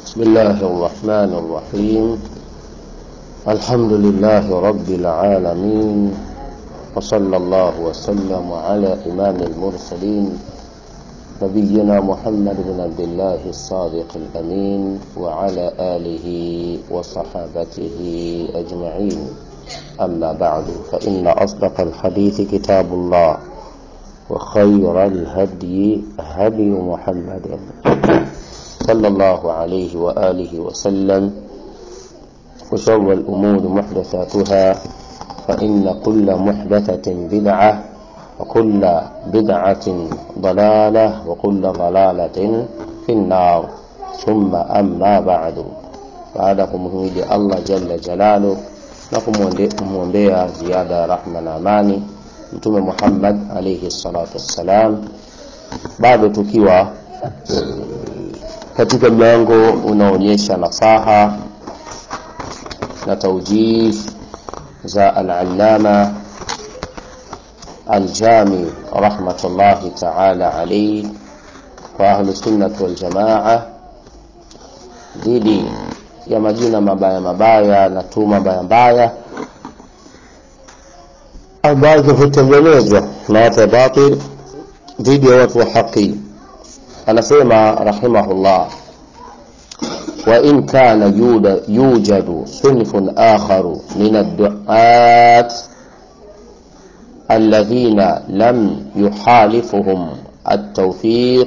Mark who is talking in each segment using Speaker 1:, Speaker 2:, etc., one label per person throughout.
Speaker 1: بسم الله الرحمن الرحيم الحمد لله رب العالمين وصلى الله وسلم على إمام المرسلين نبينا محمد بن عبد الله الصادق الأمين وعلى آله وصحابته أجمعين أما بعد فإن أصدق الحديث كتاب الله وخير الهدي هدي محمد صلى الله عليه وآله وسلم وشر الأمور محدثاتها فإن كل محدثة بدعة وكل بدعة ضلالة وكل ضلالة في النار ثم أما بعد baada ya kumhimidi allah jalla jalalu na kumwombea ziada ya rahma na amani mtume muhammad alaihi salatu wassalam bado tukiwa katika mlango unaonyesha nasaha na taujih za alalama aljami rahmatullahi taala alaihi kwa ahlusunnati waljamaa dhidi ya majina mabaya mabaya na tuma mbaya mbaya ambazo hutengenezwa na watu wa batil dhidi ya watu wa haki anasema rahimahullah وإن كان يوجد صنف آخر من الدعاة الذين لم يحالفهم التوفيق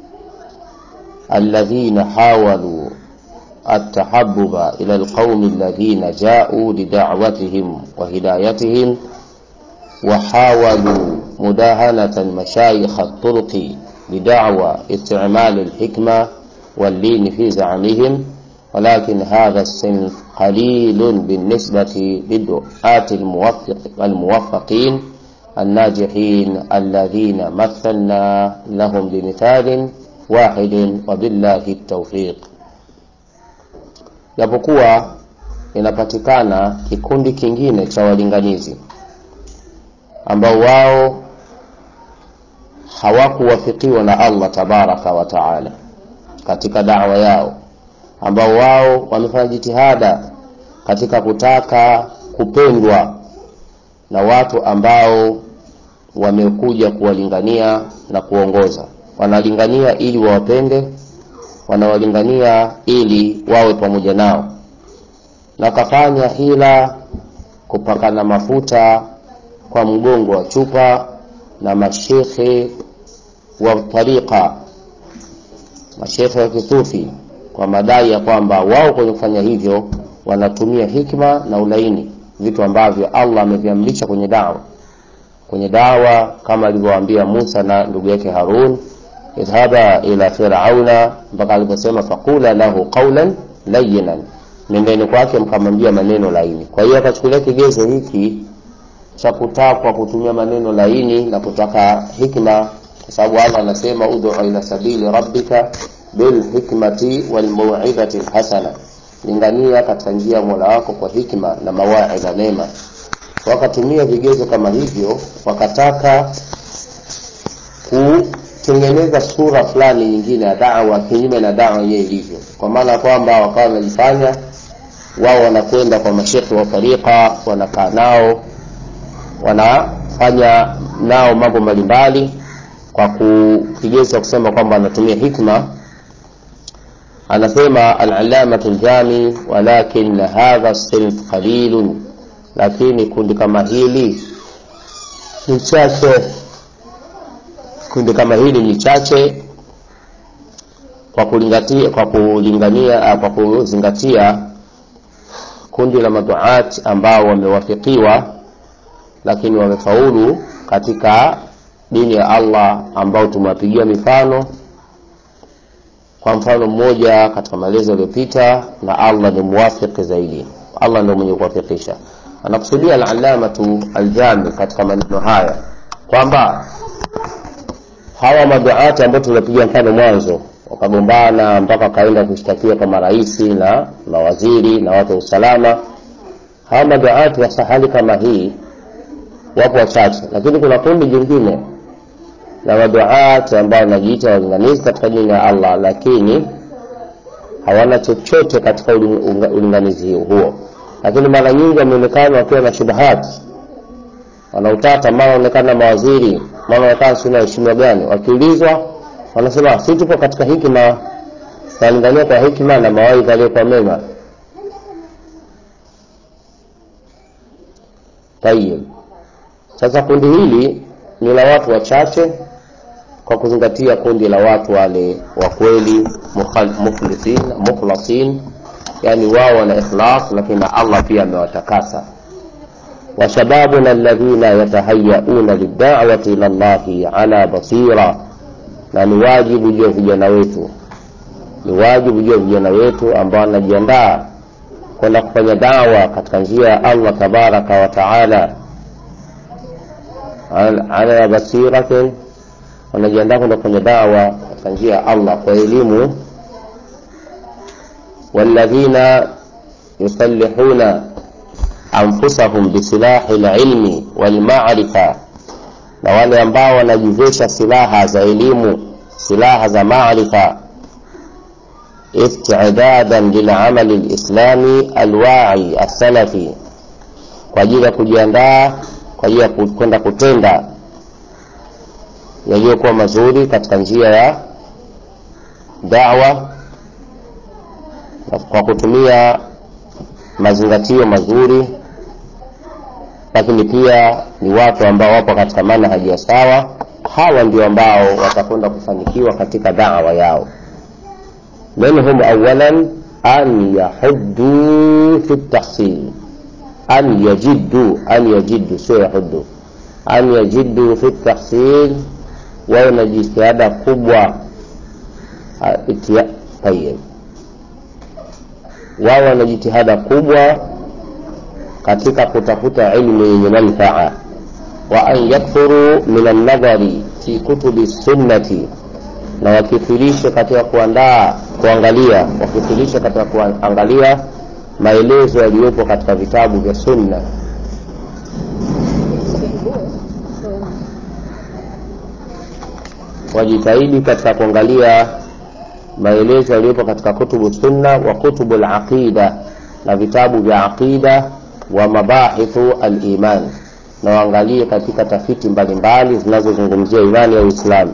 Speaker 1: الذين حاولوا التحبب إلى القوم الذين جاءوا لدعوتهم وهدايتهم وحاولوا مداهنة مشايخ الطرق بدعوى استعمال الحكمة واللين في زعمهم ولكن هذا الصنف قليل بالنسبة للدعاة الموفق الموفقين الناجحين الذين مثلنا لهم بمثال واحد وبالله التوفيق japokuwa inapatikana kikundi kingine cha walinganizi ambao wao hawakuwafikiwa na allah tabaraka wa taala katika dawa yao ambao wao wamefanya jitihada katika kutaka kupendwa na watu ambao wamekuja kuwalingania na kuongoza wanalingania ili wawapende wanawalingania ili wawe pamoja nao na kafanya hila kupakana mafuta kwa mgongo wa chupa na mashekhe wa tariqa mashekhe wa kisufi kwa madai ya kwamba wao kwenye kufanya hivyo wanatumia hikma na ulaini vitu ambavyo allah ameviamrisha kwenye dawa kwenye dawa kama alivyowaambia musa na ndugu yake harun idhhaba ila firauna mpaka aliposema faqula lahu qaulan layinan nendeni kwake mkamwambia maneno laini kwa hiyo akachukulia kigezo hiki cha kutakwa kutumia maneno laini na kutaka hikma kwa sababu allah anasema ud'u ila sabili rabbika bilhikmati walmauidhati lhasana lingania katika njia ya mola wako kwa hikma na mawaidha mema wakatumia vigezo kama hivyo wakataka kutengeneza sura fulani nyingine ya dawa kinyume na dawa yenyewe ilivyo kwa maana kwamba wakawa wanajifanya wao wanakwenda kwa mashekhe wa tariqa wanakaa nao wanafanya nao mambo mbalimbali kwa kigezo kusema kwamba anatumia hikma anasema alalamatu ljami walakin hadha sinf qalilun lakini kundi kama hili ni chache kundi kama hili ni chache kwa kulingatia kwa kulingania kwa kuzingatia kundi la maduat ambao wamewafikiwa lakini wamefaulu katika dini ya allah ambao tumewapigia mifano kwa mfano mmoja katika maelezo yaliyopita na allah ni muwafiki zaidi allah ndio mwenye kuwafikisha anakusudia alalamatu aljami katika maneno haya kwamba hawa maduati ambao tulipiga mfano mwanzo wakagombana mpaka wakaenda kushtakiwa kwa maraisi na mawaziri na watu wa usalama hawa maduati wa sahali kama hii wapo wachache lakini kuna kundi jingine na maduat ambao wanajiita walinganizi katika dini ya allah lakini hawana chochote katika ulinganizi huo lakini mara nyingi wameonekana wakiwa na shubahat wanautata mara wanaonekana mawaziri mara wanaonekana sina heshima gani wakiulizwa wanasema si tupo katika hikima tunalingania kwa hikima na mawaidha aliyokuwa mema tayib sasa kundi hili ni la watu wachache kwa kuzingatia kundi la watu wale wa kweli mukhlisin mukhlasin yani wao wana ikhlas lakini allah pia amewatakasa washababuna alladhina yatahayauna lidawati ila llahi ala basira na ni wajibu juu ya vijana wetu ni wajibu juu ya vijana wetu ambao wanajiandaa kwenda kufanya dawa katika njia ya allah tabaraka wa taala ala basiratin wanajiandaa kwenda kufanya dawa katika njia ya allah kwa elimu والذين يصلحون أنفسهم بسلاح العلم والمعرفة na wale ambao wanajivesha silaha za elimu silaha za maarifa istidadan lilamali lislami alwai assalafi kwa ajili ya kujiandaa kwa ajili ya kwenda kutenda yaliyokuwa mazuri katika njia ya dawa kwa kutumia mazingatio mazuri lakini pia ni watu ambao wapo katika manhaji ya sawa hawa ndio ambao watakwenda kufanikiwa katika dawa yao minhum awalan an yahuddu fi tahsil an yajiddu an yajiddu sio yahuddu an yajiddu fi tahsil wawe na jitihada kubwa tayib wao wana jitihada kubwa katika kutafuta ilmu yenye manfaa wa an yakthuru min alnadhari fi kutubi sunnati na wakithirishe katika kuandaa kuangalia wakithirishe katika kuangalia maelezo yaliyopo katika vitabu vya sunna wajitahidi katika kuangalia maelezo yaliyopo katika kutubu sunna wa kutubu laqida na vitabu vya aqida wa mabahithu aliman na waangalie katika tafiti mbalimbali zinazozungumzia imani ya uislamu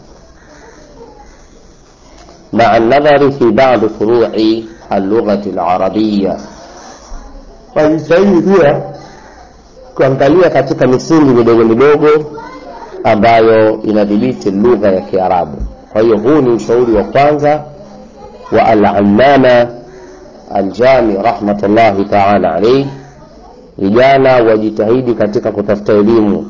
Speaker 1: maa nadhari fi badi furui allughati larabiya wajitahidi pia kuangalia katika misingi midogo midogo ambayo inadhibiti lugha ya kiarabu kwa hiyo huu ni ushauri wa kwanza wa alamama aljami rahmatullahi taala alaihi vijana wajitahidi katika kutafuta elimu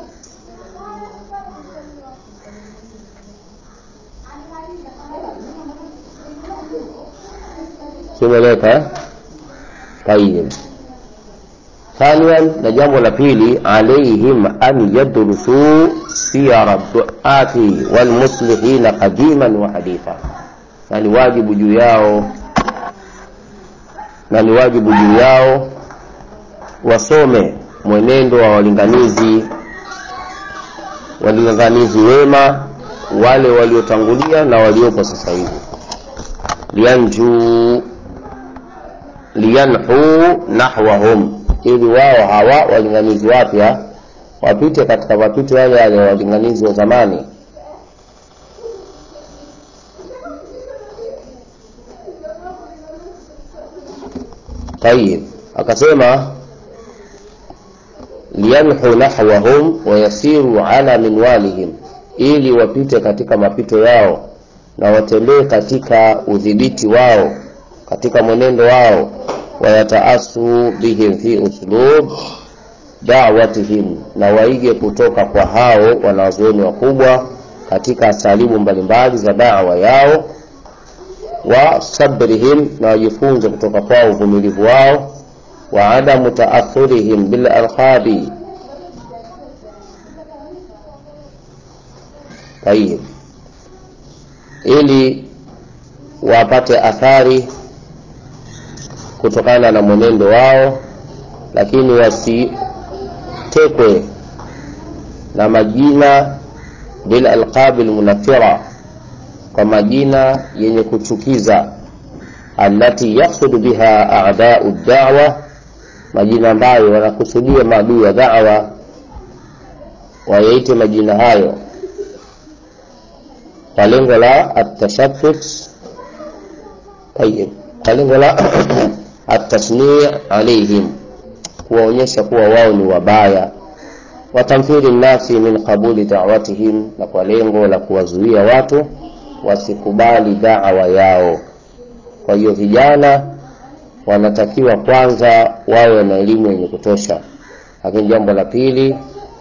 Speaker 1: simeleka tayib ثانيا نجambo la pili عليهم أن يدرسوا سير الدعاة والمصلحين قديما وحديثا na ni wajibu juu yao na ni wajibu juu yao wasome mwenendo wa walinganizi walinganizi wema wale waliotangulia na waliopo sasa hivi lianju liyanhu nahwahum ili wao hawa walinganizi wapya wapite katika mapito yale yale walinganizi wa zamani tayib akasema liyanhu nahwahum wayasiru ala minwalihim ili wapite katika mapito yao na watembee katika udhibiti wao katika mwenendo wao wayataasu bihim fi uslub dawatihim na waige kutoka kwa hao wanazuoni wakubwa katika salimu mbalimbali za dawa yao wa sabrihim na wajifunze kutoka kwao uvumilivu wao wa adamu taathurihim bil alqabi tayib ili wapate athari kutokana na mwenendo wao lakini wasitekwe na majina bil alqabi lmunafira kwa majina yenye kuchukiza allati yaqsudu biha a'da'u da'wa majina ambayo wanakusudia maadui ya da'wa wayaite majina hayo kwa lengo la atashattut tayib kwa lengo la atasni alaihim kuwaonyesha kuwa wao ni wabaya watamthili nnasi min qabuli da'watihim na kwa lengo la kuwazuia watu wasikubali da'wa yao kwa hiyo vijana wanatakiwa kwanza wawe na elimu yenye kutosha lakini jambo la pili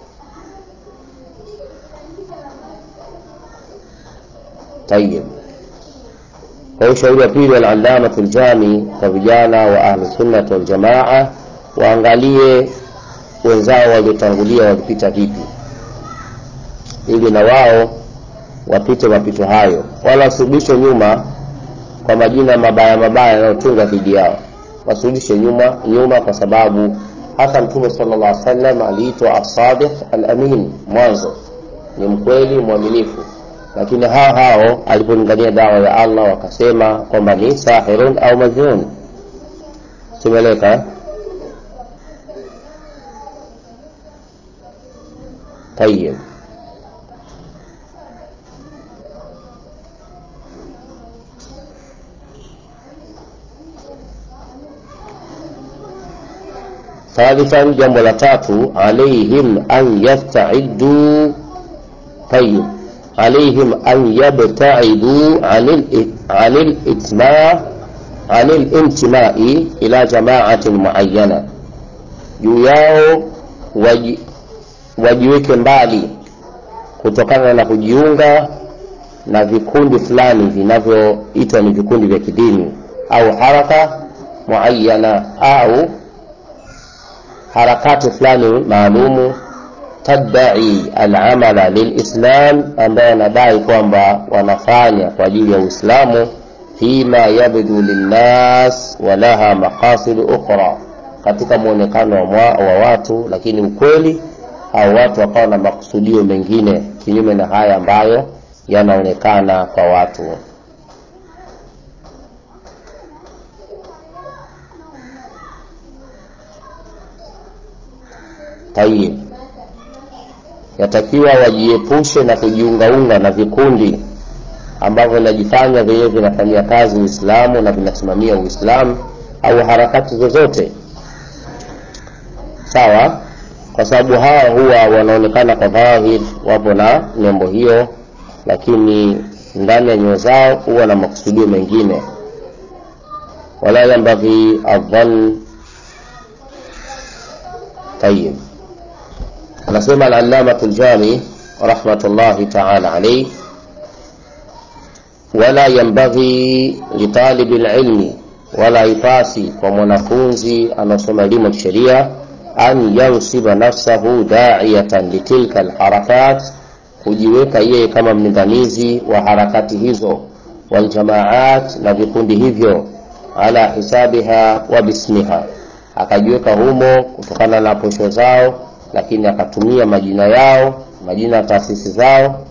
Speaker 1: tayib kwa hiyo ushauri wa pili alallamatu ljami kwa vijana wa ahlusunnati waljamaa waangalie wenzao waliotangulia walipita vipi ili na wao wapite mapito hayo wala wasirudishwe nyuma kwa majina mabaya mabaya yanayotunga dhidi yao wasirudishe nyuma nyuma kwa sababu hata mtume sala llah salam aliitwa asadiq alamin mwanzo ni mkweli mwaminifu lakini hao hao alipolingania dawa ya allah wakasema kwamba ni sahirun au majnun simeleka tayib ثالثا jambo la tatu alaihim an yastaidu tayib عليهم أن يبتعدوا عن عن الإتماع عن الانتماء إلى جماعة معينة juu yao waji, wajiweke mbali kutokana na kujiunga na vikundi fulani vinavyoitwa ni vikundi vya kidini au haraka muayana au harakati fulani maalumu tadai alamala lilislam ambayo wanadai kwamba wanafanya kwa ajili ya uislamu fima yabdu linnas walaha maqasidu ukhra katika mwonekano wa, wa watu lakini ukweli au watu wakawa na makusudio mengine kinyume na haya ambayo yanaonekana kwa watu tayib yatakiwa wajiepushe na kujiungaunga na vikundi ambavyo vinajifanya vyenyewe vinafanyia kazi uislamu na vinasimamia uislamu au harakati zozote sawa kwa sababu hawa huwa wanaonekana kwa dhahir wapo na nembo hiyo lakini ndani ya nyoyo zao huwa na makusudio mengine wala yambaghi adhan tayib anasema alallamatu ljami rahmatullahi taala alaih wala yambaghi litalibi lilmi wala ipasi kwa mwanafunzi anaosoma elimu ya kisheria an yansiba nafsahu daiyatan litilka lharakat kujiweka yeye kama mlinganizi wa harakati hizo waljamaat na vikundi hivyo ala hisabiha wa bismiha akajiweka humo kutokana na posho zao lakini akatumia majina yao majina ya taasisi zao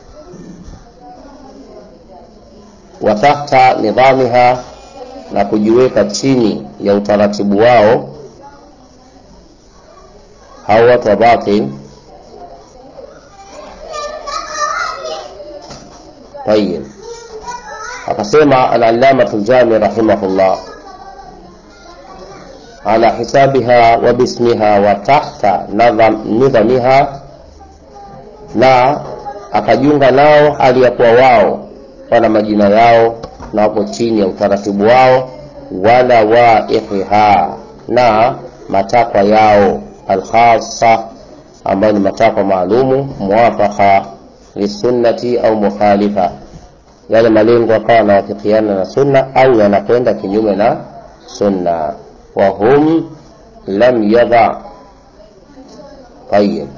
Speaker 1: wa tahta nidhamiha na kujiweka chini ya utaratibu wao hao watu wa batil tayib akasema alallamatu ljami rahimahullah ala hisabiha wa bismiha wa tahta nidhamiha na akajiunga nao hali ya kuwa wao wana majina yao na wapo chini ya utaratibu wao wala waihiha na matakwa yao alkhasa ambayo ni matakwa maalumu muwafaka lisunnati au mukhalifa yale malengo akawa yanawafikiana na sunna au yanakwenda kinyume na sunna wahum lam yadha tayib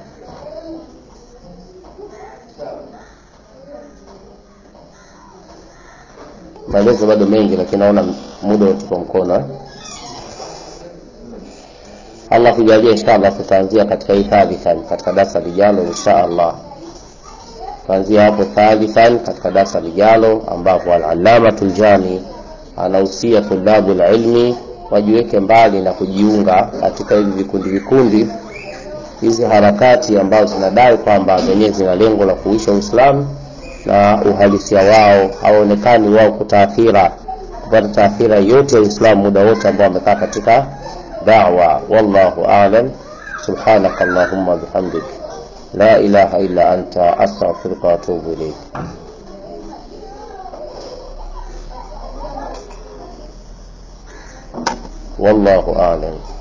Speaker 1: maelezo bado mengi lakini naona muda utupa mkono eh? allah kujalia inshallah tutaanzia katika hii thalithan katika darasa lijalo insha allah kuanzia hapo thalithan katika darasa lijalo ambapo alalamatu ljami anahusia tulabu ilmi wajiweke mbali na kujiunga katika hivi vikundi vikundi hizi harakati ambazo zinadai kwamba zenyewe zina lengo la kuisha Uislamu na uhalisia wao hawaonekani wao kutaathira kupata taathira yote ya Uislamu muda wote ambao wamekaa katika da'wa. Wallahu a'lam. Subhanaka Allahumma bihamdik la ilaha illa anta astaghfiruka wa atubu ilayk. Wallahu a'lam.